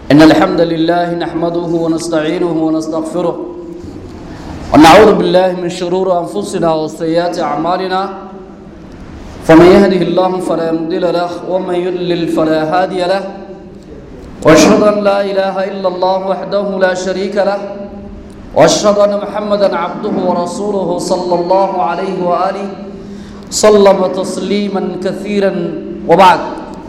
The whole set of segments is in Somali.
إن الحمد لله نحمده ونستعينه ونستغفره ونعوذ بالله من شرور أنفسنا وسيئات أعمالنا فمن يهده الله فلا مضل له ومن يضلل فلا هادي له واشهد ان لا اله الا الله وحده لا شريك له واشهد ان محمدا عبده ورسوله صلى الله عليه واله سلم تسليما كثيرا وبعد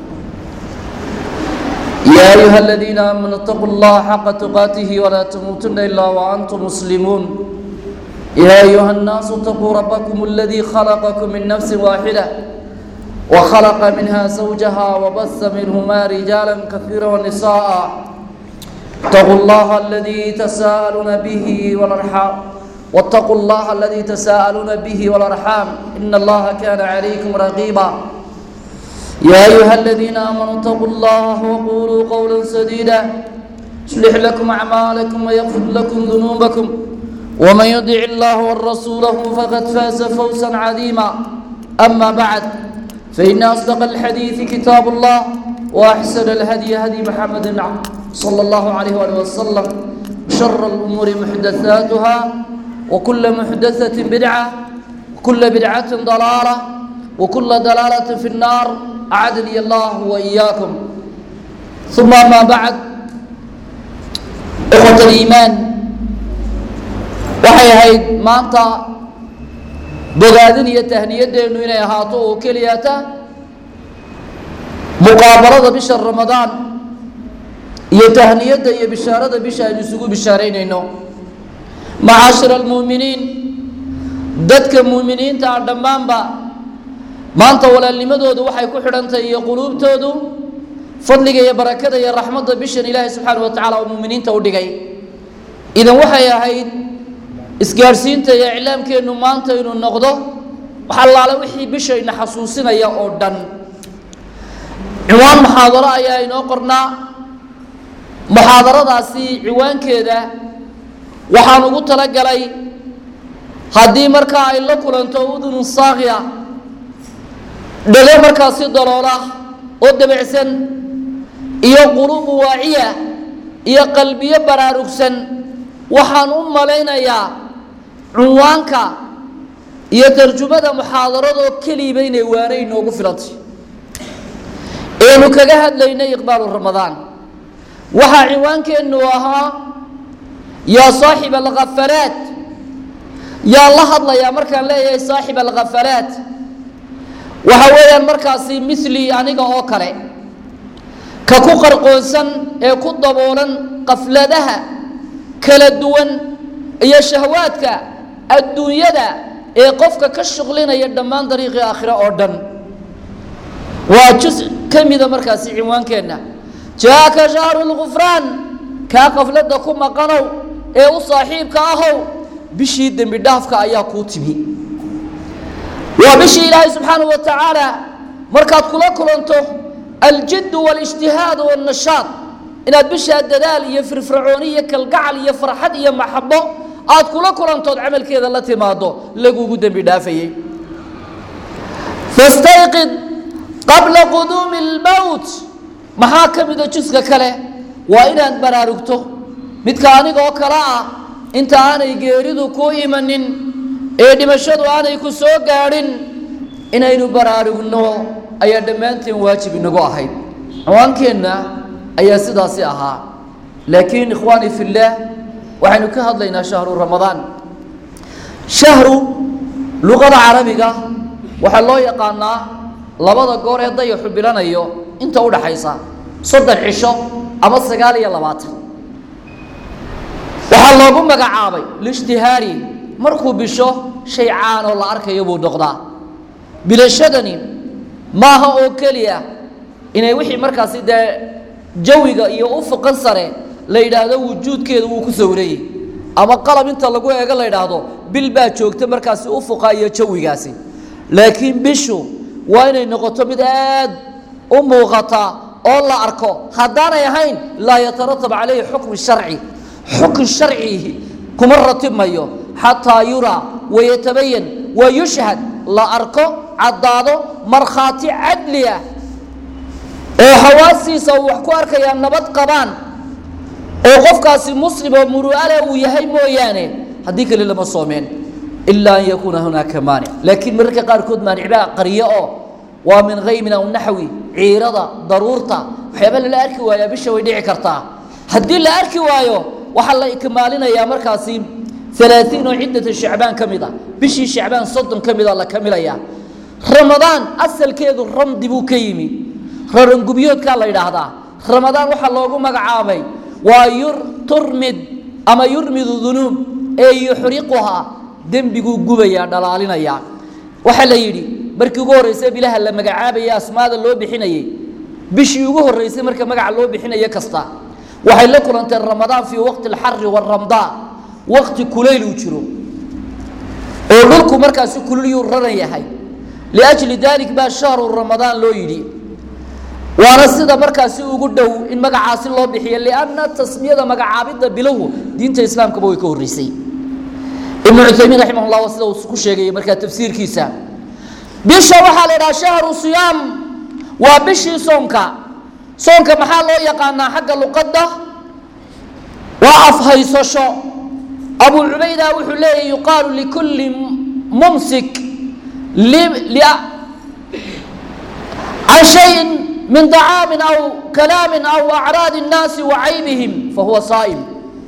يا ايها الذين امنوا اتقوا الله حق تقاته ولا تموتن الا وانتم مسلمون يا ايها الناس اتقوا ربكم الذي خلقكم من نفس واحده وخلق منها زوجها وبث منهما رجالا كثيرا ونساء اتقوا الله الذي تساءلون به والارحام واتقوا الله الذي تساءلون به والارحام ان الله كان عليكم رقيبا يا ايها الذين امنوا اتقوا الله وقولوا قولا سديدا يصلح لكم اعمالكم ويغفر لكم ذنوبكم ومن يطع الله ورسوله فقد فاز فوزا عظيما اما بعد فإن أصدق الحديث كتاب الله وأحسن الهدي هدي محمد صلى الله عليه وآله وسلم شر الأمور محدثاتها وكل محدثة بدعة وكل بدعة ضلالة وكل ضلالة في النار أعدني الله وإياكم ثم ما بعد إخوة الإيمان waxay ahayd maanta bogaadin iyo tahniyadeennu inay ahaato oo keliyata muqaabalada bisha ramadaan iyo tahniyadda iyo bishaarada bisha aynu isugu bishaaraynayno macaashir almu'miniin dadka mu'miniinta ah dhammaanba maanta walaalnimadoodu waxay ku xidhantahay iyo quluubtoodu fadliga iyo barakada iyo raxmadda bishan ilaahay subxaana wa tacala oo mu'miniinta u dhigay idan waxay ahayd isgaadhsiinta iyo iclaamkeennu maanta inuu noqdo wax allaale wixii bishayna xasuusinaya oo dhan ciwaan muxaadaro ayaa inoo qornaa muxaadaradaasi ciwaankeeda waxaan ugu talagalay haddii markaa ay la kulanto udunun saakhiya dhego markaasi daloola oo dabicsan iyo quluubu waaciya iyo qalbiyo baraarugsan waxaan u malaynayaa cunwaanka iyo tarjumada muxaadaradoo keliiba inay waana inoogu filantay eenu kaga hadlaynay iqbaalu ramadaan waxaa ciwaankeennu ahaa yaa saaxib alkhafalaat yaa la hadlayaa markaan leeyahay saaxib alkhafalaat waxa weeyaan markaasi mili aniga oo kale ka ku qarqoonsan ee ku daboolan qafladaha kala duwan iyo shahwaadka adduunyada ee qofka ka shuqlinaya dhammaan dariiqii aakhire oo dhan waa jus ka mida markaasi cinwaankeenna jaaka shahru lgufraan kaa qafladda ku maqanow ee u saaxiibka ahow bishii dembi dhaafka ayaa kuu timi waa bishii ilaahay subxaanahu wa tacaala markaad kula kulanto aljiddu waاlijtihaad wاnnashaad inaad bishaa dadaal iyo firfircooni iyo kalgacal iyo farxad iyo maxabo aad kula kulantood camalkeeda la timaado lagugu dembi dhaafayey fastayqid qabla quduumi اlmowt maxaa ka mida juska kale waa inaad baraarugto midka anigoo kale ah inta aanay geeridu ku imanin ee dhimashadu aanay ku soo gaadhin inaynu baraarugno ayaa dhammaanteen waajib inagu ahayd cawaankeenna ayaa sidaasi ahaa laakiin ikhwaani fi اllaah waxaynu ka hadlaynaa shahru ramadaan shahru luqada carabiga waxaa loo yaqaanaa labada goor ee dayaxu bilanayo inta u dhaxaysa soddon cisho ama sagaal iyo labaatan waxaa loogu magacaabay liishtihaari markuu bisho shay caan oo la arkayo buu noqdaa bilashadani maaha oo keliya inay wixii markaasi dee jawiga iyo ufuqan sare la yidhaahdo wujuudkeeda wuu ku sawirayey ama qalab inta lagu eego la yidhaahdo bil baa joogta markaasi ufuqa iyo jawigaasi laakiin bishu waa inay noqoto mid aad u muuqata oo la arko haddaanay ahayn laa yataratab calayhi xukm sharci xukm sharci kuma ratibmayo xataa yuraa wayatabayan wa yushhad la arko caddaado markhaati cadli ah oo xawaasiisa uu wax ku arkayaa nabad qabaan oo qofkaasi muslim oo muru'ale uu yahay mooyaane haddii kale lama soomeen ilaa an yakuuna hunaaka maanic laakiin mararka qaarkood maanicbaa qariyo oo waa min haymin aw naxwi ciirada daruurta waxyaaba lala arki waayaa bisha way dhici kartaa haddii la arki waayo waxaa la ikmaalinayaa markaasi alaaثiin oo ciddata shacbaan ka mid a bishii shacbaan soddon ka mida la kamilayaa ramadaan asalkeedu ramdi buu ka yimi rarangubyoodkaa la yidhaahdaa ramadaan waxaa loogu magacaabay waa turmid ama yurmidu dunuub ee yuxriquhaa dembiguu gubayaa dhalaalinayaa waxaa la yidhi markii ugu horraysa bilaha la magacaabaya asmaada loo bixinayey bishii ugu horraysay marka magaca loo bixinayo kasta waxay la kulantay ramadaan fii waqti alxari waramdaa waqti kulayl uu jiro oo dhulku markaasi kululyuu raran yahay liajli dalik baa shahru ramadaan loo yidhi waana sida markaasi ugu dhow in magacaasi loo bixiyo lianna tasmiyada magacaabidda bilow diinta islaamkaba way ka horreysay ibnu cuthaymiin raximah llah sida uu ku sheegay markaa tafsiirkiisa bisha waxaa la idhaha shahru siyaam waa bishii soonka soonka maxaa loo yaqaanaa xagga luqadda waa afhaysasho abu cubayda wuxuu leeyahy yuqaalu likulli mumsik can shayin min طacaamin aw kalaamin aw acraadi الnaasi wa caybihim fahuwa saa'im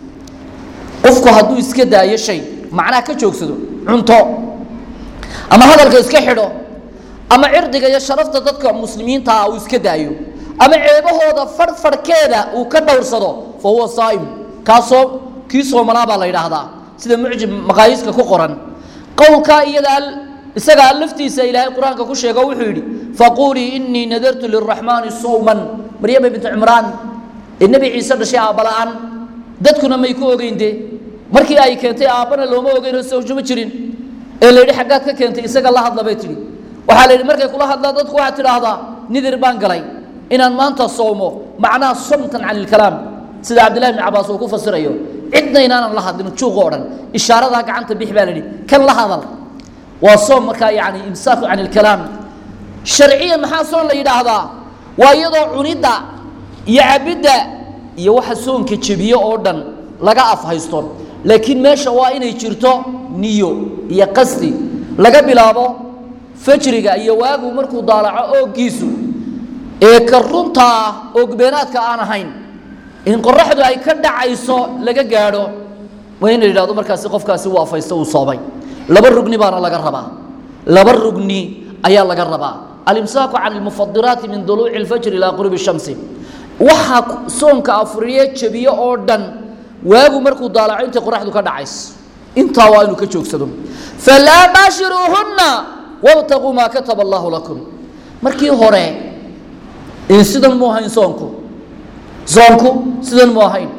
qofku hadduu iska daayo shay macnaha ka joogsado cunto ama hadalka iska xidho ama cirdiga iyo sharafta dadka muslimiinta ah uu iska daayo ama ceebahooda farfarhkeeda uu ka dhowrsado fa huwa saa'im kaasoo kii soomanaa baa la yidhaahdaa sida mucjib maqaayiiska ku qoran qowlkaa iyada isagaa laftiisa ilaahay qur-aanka ku sheego wuxuu yidhi faquulii inii nadartu liraxmaani sawman maryama bintu cimraan ee nebi ciise dhashay aabbala'aan dadkuna may ku ogeyn dee markii ay keentay aabbana looma ogeynoo sawjuma jirin ee la yidhi xaggaad ka keentay isaga la hadla bay tidhi waxaa la yidhi markay kula hadlaan dadku waxaad tidhaahdaa nidir baan galay inaan maanta soomo macnaha somtan can ilkalaam sida cabdillahi bni cabaas uu ku fasirayo cidna inaanan la hadlin juuqa o dhan ishaaradaa gacanta bix baa la yidhi kan la hadal waa soom markaa yani imsaaku can ilkalaam sharciyan maxaa soon la yidhaahdaa waa iyadoo cunidda iyo cabidda iyo waxa soonka jebiye oo dhan laga afhaysto laakiin meesha waa inay jirto niyo iyo qasdi laga bilaabo fajriga iyo waagu markuu daalaco ooggiisu ee ka runta ah oogbeenaadka aan ahayn in qoraxdu ay ka dhacayso laga gaadho waa in la yidhahdo markaasi qofkaasi uu afaysto uu soomay laba rugni baana laga rabaa laba rugni ayaa laga rabaa alimsaaku can almufadiraati min duluuci اlfajri ilaa qurubi shamsi waxaa soonka afuriye jebiye oo dhan waagu markuu daalaco intay qoraxdu ka dhacayso intaa waa inuu ka joogsado falaa baashiruuhunna wabtaquu maa kataba allahu lakum markii hore in sidan mu ahayn soonku soonku sidan mu ahayn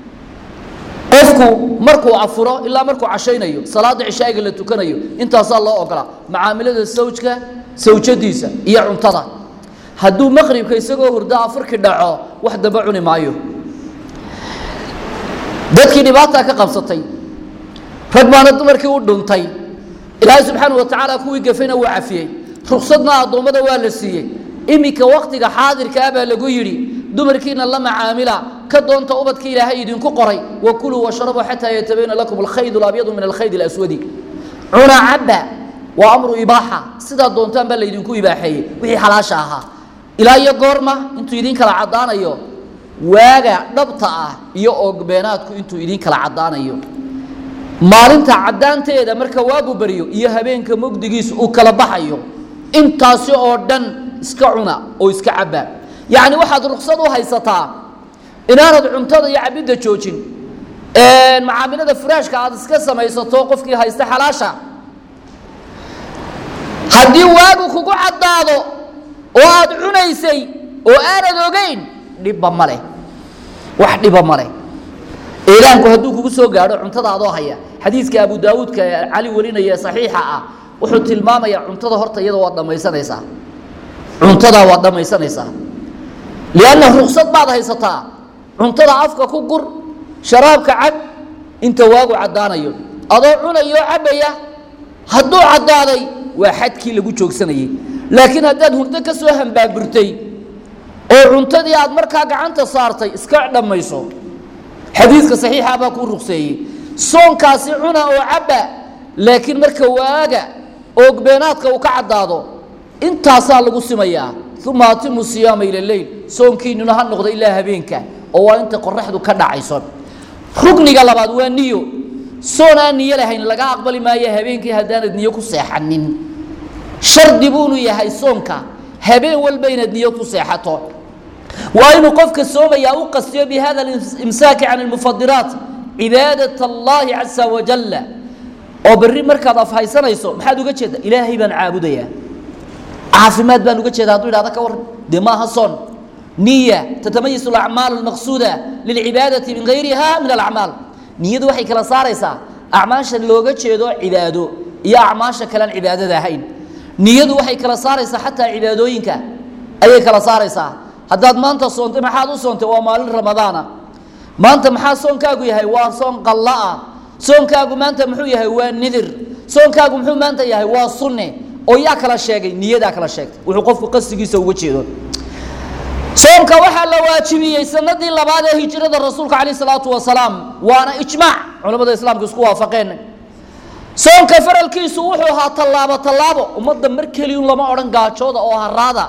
qofku markuu afuro ilaa markuu cashaynayo salaada cishaa'iga la tukanayo intaasaa loo ogolaa macaamilada sawjka sawjadiisa iyo cuntada hadduu maqribka isagoo hurdo afurkii dhaco wax dambe cuni maayo dadkii dhibaataa ka qabsatay rag baana dumarkii u dhuntay ilaahay subxaana wa tacaala kuwii gafayna wuu cafiyey ruksadna addoommada waa la siiyey iminka waktiga xaadirka ah baa lagu yidhi dumarkiina la macaamila ka doonta ubadka ilaahay idinku qoray wakuluu washrabuu xataa yatabayana lakum alkhayd alabyadu min alkhayd alaswadi cuna cabba waa amru ibaaxa sidaa doontaan baa laydinku ibaaxeeyey wixii xalaasha ahaa ilaa iyo goorma intuu idin kala caddaanayo waaga dhabta ah iyo oogbeenaadku intuu idin kala caddaanayo maalinta caddaanteeda marka waagu baryo iyo habeenka mugdigiisa uu kala baxayo intaasi oo dhan iska cuna oo iska cabba yacni waxaad ruksad u haysataa inaanad cuntada iyo cabidda joojin macaamilada furaashka aad iska samaysato qofkii haysta xalaasha haddii waagu kugu caddaado oo aad cunaysay oo aanad ogeyn dhibba ma leh wax dhiba ma leh eelaanku hadduu kugu soo gaadho cuntada adoo haya xadiiska abu daawuudka ee cali warinaya saxiixa ah wuxuu tilmaamayaa cuntada horta iyada waad dhammaysanaysaa cuntadaa waad dhammaysanaysaa lianna ruksad baad haysataa cuntada afka ku gur sharaabka cab inta waagu caddaanayo adoo cunayoo cabbaya hadduu caddaaday waa xadkii lagu joogsanayey laakiin haddaad hurdo ka soo hambaaburtay oo cuntadii aad markaa gacanta saartay iska dhammayso xadiidka saxiixa baa kuu rugseeyey soonkaasi cuna oo cabba laakiin marka waaga oogbeenaadka uu ka caddaado intaasaa lagu simayaa uma atimu siyaama ila leyl soonkiinuna ha noqdo ilaa habeenka oo waa inta qoraxdu ka dhacayso rugniga labaad waa niyo soon aan niyo lahayn laga aqbali maayo habeenkii haddaanad niyo ku seexanin shardi buunu yahay soonka habeen walba inaad niyo ku seexato waa inuu qofka soomaya u qastiyo bihada imsaaki can almufadiraat cibaadat allahi casa wajalla oo berri markaad afhaysanayso maxaad uga jeeda ilaahay baan caabudayaa caafimaad baan uga jeeda hadduu idhahda ka warran dee maaha soon niya tatamayisu alacmaal almaqsuuda lilcibaadati min gayriha min alacmaal niyadu waxay kala saaraysaa acmaasha looga jeedo cibaado iyo acmaasha kalean cibaadada ahayn niyadu waxay kala saaraysaa xataa cibaadooyinka ayay kala saaraysaa haddaad maanta soontay maxaad u soontay waa maalin ramadaana maanta maxaa soonkaagu yahay waa soon qalla'a soonkaagu maanta muxuu yahay waa nidir soonkaagu muxuu maanta yahay waa sunne oo yaa kala sheegay niyadaa kala sheegtay wuxuu qofku qasdigiisa uga jeedo soomka waxaa la waajibiyey sanadii labaad ee hijrada rasuulka calayh salaatu wasalaam waana ijmaac culamada islaamka isku waafaqeen soomka faralkiisu wuxuu ahaa tallaabo tallaabo ummadda mar keliyun lama odhan gaajooda oo haraada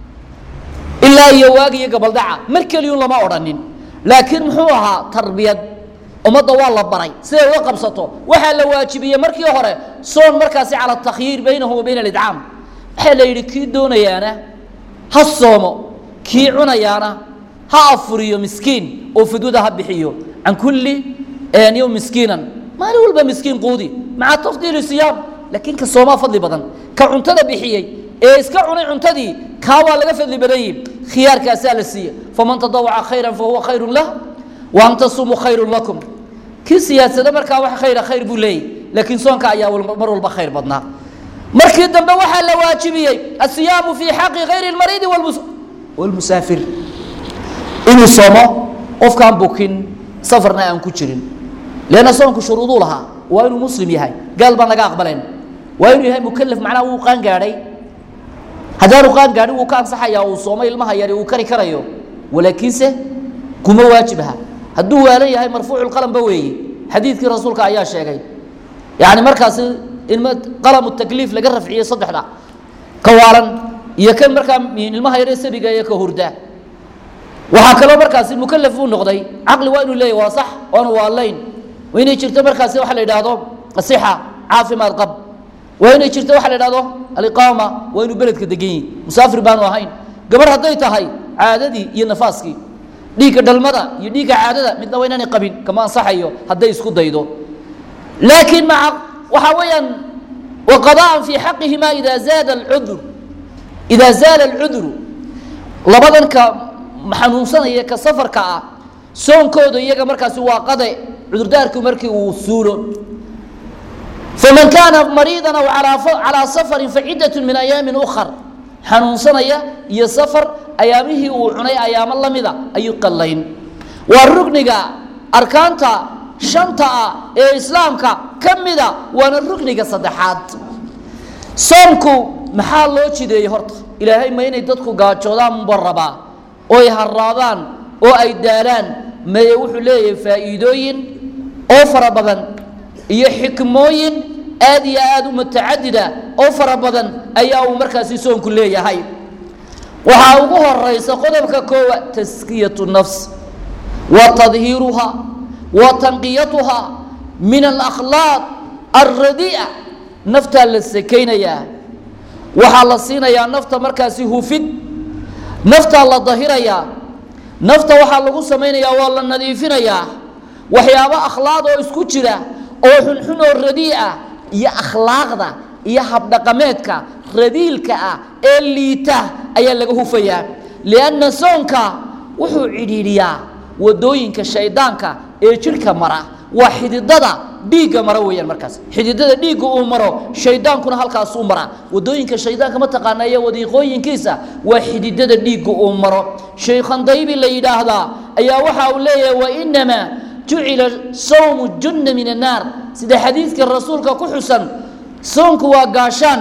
ilaa iyo waagi iyo gabaldhaca mar keliyun lama odhanin laakiin muxuu ahaa tarbiyad ummadda waa la baray siday uga qabsato waxaa la waajibiyey markii hore soon markaasi cala takhyiir baynahu wa bayna alidcaam waxaa la yidhi kii doonayaana ha soomo kii cunayaana ha afuriyo miskiin oo fidwada ha bixiyo can kulli yowm miskiinan maalin walba miskiin quudi maca tafdiili siyaam laakiin ka soomaa fadli badan ka cuntada bixiyey ee iska cunay cuntadii kaa waa laga fadli badan yihi khiyaarkaasaa la siiye faman tadawaca khayran fahuwa khayrun lah wa an tasumuu khayrun lakum kii siyaadsada markaa wax khayra khayr buu leeyahy laakiin soonka ayaa mar walba khayr badnaa markii dambe waxaa la waajibiyey asiyaamu fii xaqi hayri lmariidi walmusaafir inuu soomo qofkaan bukin safarna aan ku jirin leanna soonku shuruuduu lahaa waa inuu muslim yahay gaal baan laga aqbalayn waa inuu yahay mukalaf macnaha wuu qaan gaadhay haddaanu qaan gaadhin wuu ka ansaxayaa uu soomo ilmaha yari uu kari karayo walaakiinse kuma waajibha hadduu waalan yahay marfuucu qalambe weeye xadiidkii rasuulka ayaa sheegay yani markaasi ilm qalamu takliif laga rafciyey saddexda ka waalan iyo kan markaa ilmaha yare sabiga iyo ka hurda waxaa kaloo markaasi mukalaf uu noqday caqli waa inuu leeyahy waa sax oona waalayn waa inay jirto markaasi waxa la yidhaahdo asixa caafimaad qab waa inay jirto waxa la yidhahdo aliqaama waa inuu beledka degan yihi musaafir baanu ahayn gabar hadday tahay caadadii iyo nafaaskii dhiigga dhalmada iyo dhiigga caadada midna waa inaanay qabin kama ansaxayo hadday isku daydo laakiin maca waxaa weeyaan waqadaan fii xaqihima ida zaada alcudur idaa zaala alcuduru labadan ka xanuunsanaya ka safarka ah soonkooda iyaga markaasi waa qade cudurdaarku markii uu suulo faman kaana mariidan aw calaa safarin faciddat min ayaamin ukhar xanuunsanaya iyo safar ayaamihii uu cunay ayaamo la mida ayuu qallayn waa rugniga arkaanta shanta ah ee islaamka ka mida waana rugniga saddexaad soomku maxaa loo jideeyey horta ilaahay ma inay dadku gaajoodaan unba rabaa oo ay haraadaan oo ay daalaan maye wuxuu leeyahay faa'iidooyin oo fara badan iyo xikmooyin aad iyo aad u mutacadida oo fara badan ayaa uu markaasi soonku leeyahay waxaa ugu horaysa qodobka koowaad taskiyatu nafs wa tadhiiruha wa tanqiyatuha min alakhlaaq alradii'a naftaa la sekaynayaa waxaa la siinayaa nafta markaasi hufid naftaa la dahirayaa nafta waxaa lagu samaynayaa waa la nadiifinayaa waxyaabo akhlaaq oo isku jira oo xunxun oo radii'a iyo akhlaaqda iyo habdhaqameedka radiilka ah ee liita ayaa laga hufayaa lianna soonka wuxuu cidhiidhiyaa wadooyinka shaydaanka ee jidhka mara waa xididada dhiigga mara weeyaan markaas xididada dhiigga uu maro shaydaankuna halkaas u mara wadooyinka shaydaanka ma taqaana iyo wadiiqooyinkiisa waa xididada dhiigga uu maro shaykhandaybi la yidhaahdaa ayaa waxa uu leeyahay wainamaa jucila sawmu junna min annaar sida xadiidka rasuulka ku xusan soonku waa gaashaan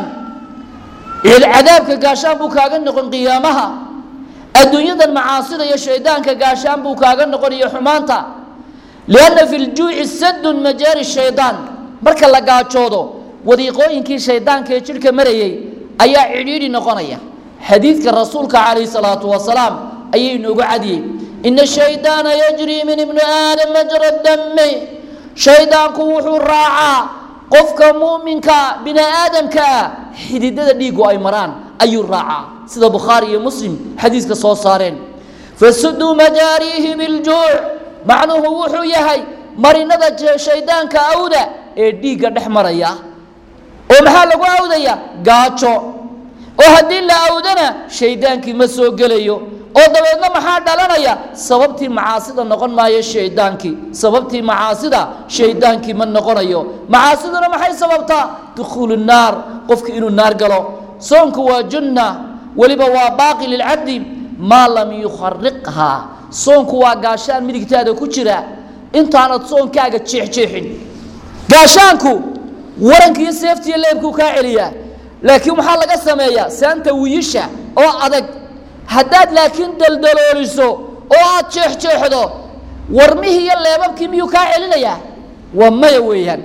cadaabka gaashaan buu kaaga noqon qiyaamaha adduunyadan macaasida iyo shaydaanka gaashaan buu kaaga noqon iyo xumaanta lianna fi ljuuci sadun majaari shaydaan marka la gaajoodo wadiiqooyinkii shaydaanka ee jidhka marayay ayaa cidhiidhi noqonaya xadiidka rasuulka calayhi salaatu wasalaam ayay inoogu cadiyey ina shaydaana yajrii min ibni aadam majra dami shaydaanku wuxuu raacaa qofka mu'minka bini aadamka ah xididada dhiigu ay maraan ayuu raacaa sida bukhaari iyo muslim xadiiska soo saareen fasuduu majaariihi biljuuc macnuhu wuxuu yahay marinada shaydaanka awda ee dhiigga dhex maraya oo maxaa lagu awdaya gaajo oo haddii la awdana shaydaankii ma soo gelayo oo dabeedna maxaa dhalanaya sababtii macaasida noqon maayo shaydaankii sababtii macaasida shaydaankii ma noqonayo macaasiduna maxay sababtaa dukhuulu naar qofki inuu naar galo soonku waa junna weliba waa baaqi lilcabdi maa lam yukhariqhaa soonku waa gaashaan midigtaada ku jira intaanad soonkaaga jeexjeexin gaashaanku waranka iyo seeftiiyo leebkuu kaa celiyaa laakiin waxaa laga sameeyaa saanta wiyisha oo adag haddaad laakiin daldalooliso oo aad jeexjeexdo warmihii iyo leebabkii miyuu kaa celinayaa waa maya weeyaan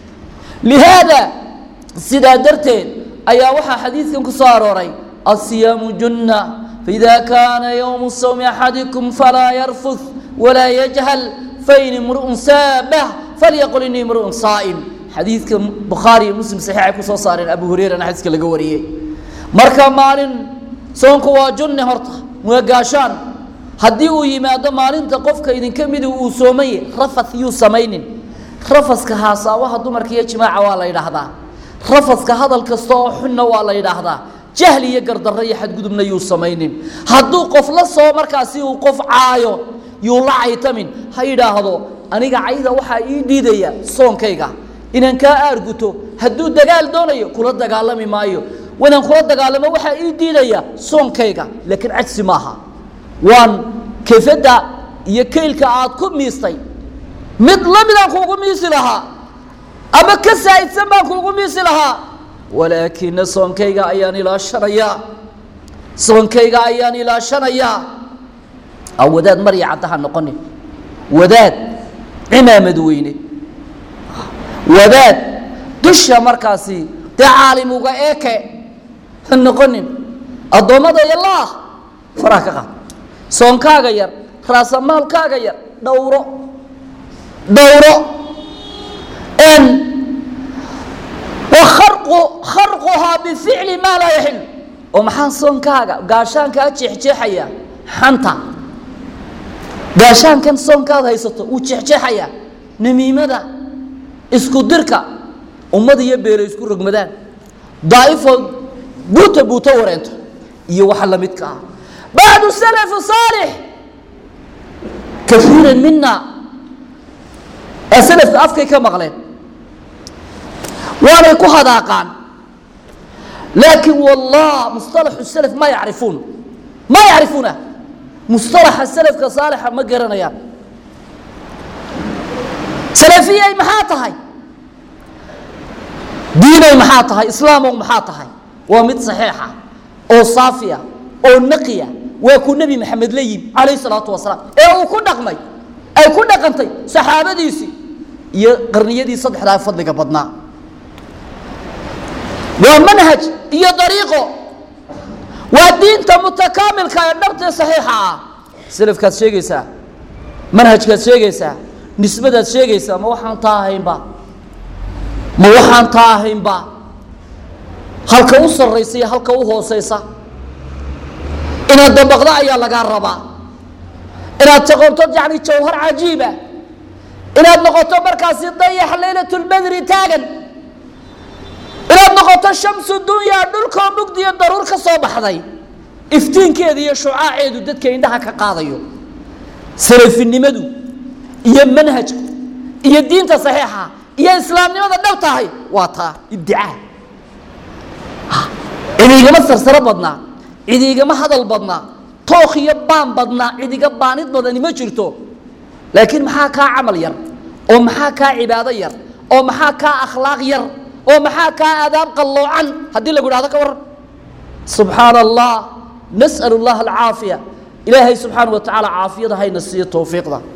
lihaada sidaa darteed ayaa waxaa xadiidkan ku soo arooray asiyaamu junna faida kaana yowmu sawmi axadikum falaa yarfud walaa yajhal fain imru'un saabah falyaqul inii imru'un saa'im xadiidka bukhaari iyo muslim saxiix ay ku soo saareen abu hurayrana xadiiska laga wariyey marka maalin soonku waa junne horta waa gaashaan haddii uu yimaado maalinta qofka idinka midi uu soomanye rafath yuu samaynin rafaska haasaawaha dumarka iyo jimaaca waa la yidhaahdaa rafaska hadal kasta oo xunna waa la yidhaahdaa jahli iyo gardarro iyo xadgudubna yuu samaynin hadduu qof la soo markaasi uu qof caayo yuu la caytamin ha yidhaahdo aniga cayda waxaa ii dhiidaya soonkayga inaan kaa aarguto hadduu dagaal doonayo kula dagaalami maayo inaan kula dagaalamo waxaa ii diidaya soonkayga laakiin cajsi maaha waan kefadda iyo kaylka aad ku miistay mid lamidaan kuugu miisi lahaa ama ka saa'idsan baan kuugu miisi lahaa walaakina soonkayga ayaan ilaashanayaa soonkayga ayaan ilaashanayaa a wadaad marya caddaha noqonin wadaad cimaamad weyne wadaad dusha markaasi dee caalim uga eeke ha noqonin addoommada yalaah faraha ka qaad soonkaaga yar raasamaalkaaga yar dhowro dhowro n wakarqu kharquhaa bificli maa laa yaxil oo maxaa soonkaaga gaashaankaa jeexjeexaya xanta gaashaankan soonkaad haysato wuu jeexjeexayaa namiimada isku dirka ummad iyo beelo isku rogmadaan daa'ifo buuta buuto wareento iyo waxa la midka ah bacdu salafu saalix kaiiran mina ee salafka afkay ka maqleen waanay ku hadaaqaan laakiin wallah musطalaxu salaf ma yacrifuun ma yacrifuuna musطalaxa salafka saalixa ma garanayaan salafiyay maxaa tahay diinay maxaa tahay islaamow maxaa tahay waa mid saxiixa oo saafiya oo naqiya waa ku nebi maxamed la yimi calayh salaatu wasalaam ee uu ku dhaqmay ay ku dhaqantay saxaabadiisii iyo qarniyadii saddexdaa fadliga badnaa waa manhaj iyo dariiqo waa diinta mutakaamilka ee dhabtee saxiixa ah salafkaad sheegaysaa manhajkaad sheegaysaa nisbadaad sheegaysaa ma waxaan taa ahaynba ma waxaan taa ahaynba halka u sarraysa iyo halka u hoosaysa inaad dabaqdo ayaa lagaa rabaa inaad taqonto yani jawhar cajiiba inaad noqoto markaasi dayax laylatulbadri taagan inaad noqoto shamsu dunyaa dhulkoo mugdiyo daruur ka soo baxday iftiinkeeda iyo shucaaceedu dadka indhaha ka qaadayo salafinimadu iyo manhajku iyo diinta saxiixa iyo islaamnimada dhab tahay waa taa ibdicaa cidiigama sarsaro badnaa cidiigama hadal badnaa tookh iyo baan badnaa cidiga baanid badani ma jirto laakiin maxaa kaa camal yar oo maxaa kaa cibaado yar oo maxaa kaa akhlaaq yar oo maxaa kaa aadaab qalloocan haddii lagu idhahdo ka waran subxaana allah nas'al اllaha alcaafiya ilaahay subxaana wa tacaala caafiyada hayna siiyo towfiiqda